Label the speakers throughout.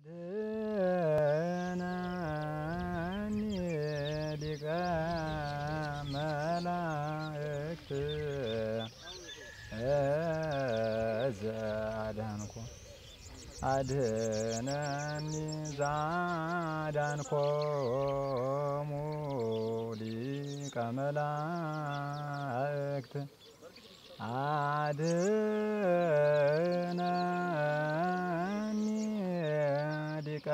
Speaker 1: አድኅነኒ ሊቀ መላእክት ዘአዳንኮ አድኅነኒ ዘአዳንኮሙ ሊቀ መላእክት አድኅነኒ ሊቀ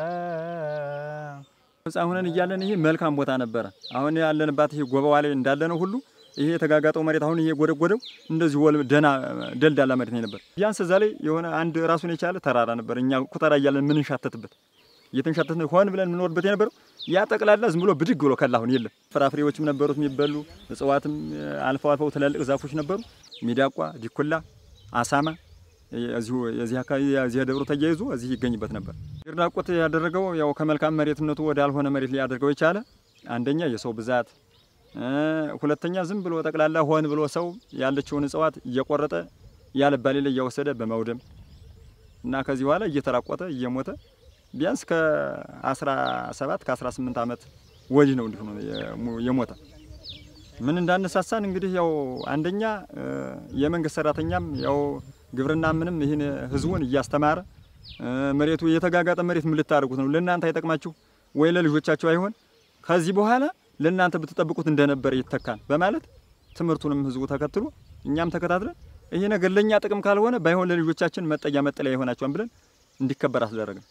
Speaker 2: ሕፃን ሆነን እያለን ይሄ መልካም ቦታ ነበረ። አሁን ያለንባት ይሄ ጎበዋ ላይ እንዳለ ነው ሁሉ ይሄ የተጋጋጠው መሬት አሁን ይሄ ጎደጎደው እንደዚህ ወል ደና ደልዳላ መሬት ነው ነበር። ቢያንስ እዛ ላይ የሆነ አንድ ራሱን የቻለ ተራራ ነበር። እኛ ኩተራ እያለን ምንንሻተትበት እየተንሻተትን ሆን ብለን የምንወርበት የነበረው ያ ጠቅላላ ዝም ብሎ ብድግ ብሎ ከላ አሁን የለም። ፍራፍሬዎችም ነበሩት የሚበሉ እጽዋትም አልፈው አልፈው ትላልቅ ዛፎች ነበሩ። ሚዳቋ፣ ዲኩላ፣ አሳማ እዚሁ የዚህ አካባቢ የዚህ ደብሮ ተያይዞ እዚህ ይገኝበት ነበር። ይርዳቆት ያደረገው ያው ከመልካም መሬትነቱ ወደ አልሆነ መሬት ሊያደርገው የቻለ አንደኛ የሰው ብዛት፣ ሁለተኛ ዝም ብሎ ጠቅላላ ሆን ብሎ ሰው ያለችውን እጽዋት እየቆረጠ ያለባሌ ላይ እያወሰደ በመውደም እና ከዚህ በኋላ እየተራቆተ እየሞተ ቢያንስ ከ17 ከ18 ዓመት ወዲህ ነው እንዲሁ ነው የሞተ። ምን እንዳነሳሳን እንግዲህ ያው አንደኛ የመንግስት ሰራተኛም ያው ግብርና ምንም ይህን ህዝቡን እያስተማረ መሬቱ የተጋጋጠ መሬት ምን ልታደርጉት ነው? ለእናንተ አይጠቅማችሁ ወይ ለልጆቻችሁ አይሆን? ከዚህ በኋላ ለእናንተ ብትጠብቁት እንደነበረ ይተካል በማለት ትምህርቱንም ህዝቡ ተከትሎ እኛም ተከታትለን ይሄ ነገር ለእኛ ጥቅም ካልሆነ ባይሆን ለልጆቻችን መጠጊያ መጠለያ ይሆናቸዋል ብለን እንዲከበር አስደረግን።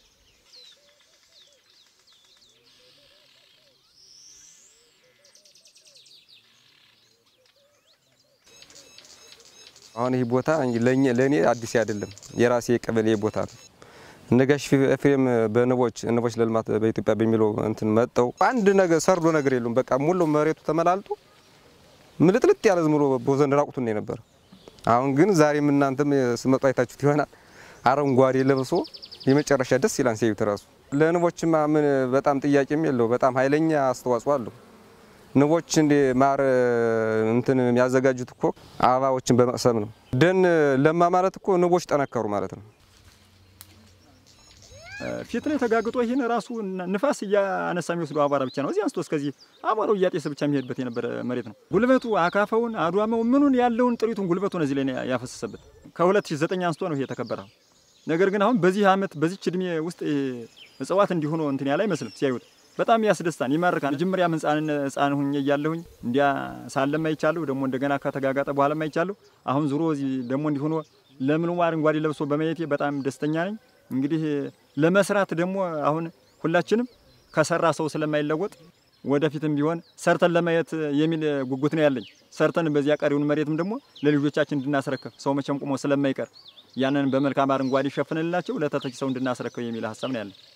Speaker 3: አሁን ይህ ቦታ ለእኔ አዲስ አይደለም፣ የራሴ ቀበሌ ቦታ ነው። ነጋሽ ኤፍሬም በንቦች ንቦች ለልማት በኢትዮጵያ በሚለው እንትን መጠው አንድ ነገር ሰርዶ ነገር የሉም። በቃ ሙሉ መሬቱ ተመላልቶ ምልጥልጥ ያለ ዝም ብሎ ቦዘን ራቁቱን ነው የነበረ። አሁን ግን ዛሬም እናንተም ስመጡ አይታችሁት ይሆናል። አረንጓዴ ለብሶ የመጨረሻ ደስ ይላል ሲያዩት ራሱ። ለንቦችማ ምን በጣም ጥያቄም የለው፣ በጣም ኃይለኛ አስተዋጽኦ አለው። ንቦች እንደ ማር እንትን የሚያዘጋጁት እኮ አበባዎችን በመቅሰም ነው። ደን ለማ ማለት እኮ ንቦች ጠነከሩ ማለት ነው።
Speaker 2: ፊት ላይ ተጋግጦ ይህን ራሱ ንፋስ እያነሳ የሚወስዱ አቧራ ብቻ ነው። እዚህ አንስቶ እስከዚህ አቧራው እያጤሰ ብቻ የሚሄድበት የነበረ መሬት ነው። ጉልበቱ አካፋውን፣ አድዋማው ምኑን ያለውን ጥሪቱን ጉልበቱን እዚህ ላይ ነው ያፈሰሰበት። ከ2009 አንስቶ ነው ይሄ የተከበረው። ነገር ግን አሁን በዚህ አመት በዚች እድሜ ውስጥ እጽዋት እንዲሆኑ እንትን ያለ አይመስልም ሲያዩት በጣም ያስደስታል፣ ይማርካል። መጀመሪያ ህፃን ህፃን ሁኜ እያለሁኝ እንዲያ ሳለም አይቻለሁ። ደግሞ እንደገና ከተጋጋጠ በኋላ አይቻለሁ። አሁን ዙሮ እዚህ ደግሞ እንዲሆኖ ለምልሞ አረንጓዴ ለብሶ በማየቴ በጣም ደስተኛ ነኝ። እንግዲህ ለመስራት ደግሞ አሁን ሁላችንም ከሰራ ሰው ስለማይለወጥ ወደፊትም ቢሆን ሰርተን ለማየት የሚል ጉጉት ነው ያለኝ። ሰርተን በዚያ ቀሪውን መሬትም ደግሞ ለልጆቻችን እንድናስረክብ ሰው መቼም ቁሞ ስለማይቀር ያንን በመልካም አረንጓዴ ሸፍንላቸው ለተተኪ ሰው እንድናስረክብ የሚል ሀሳብ ነው ያለኝ።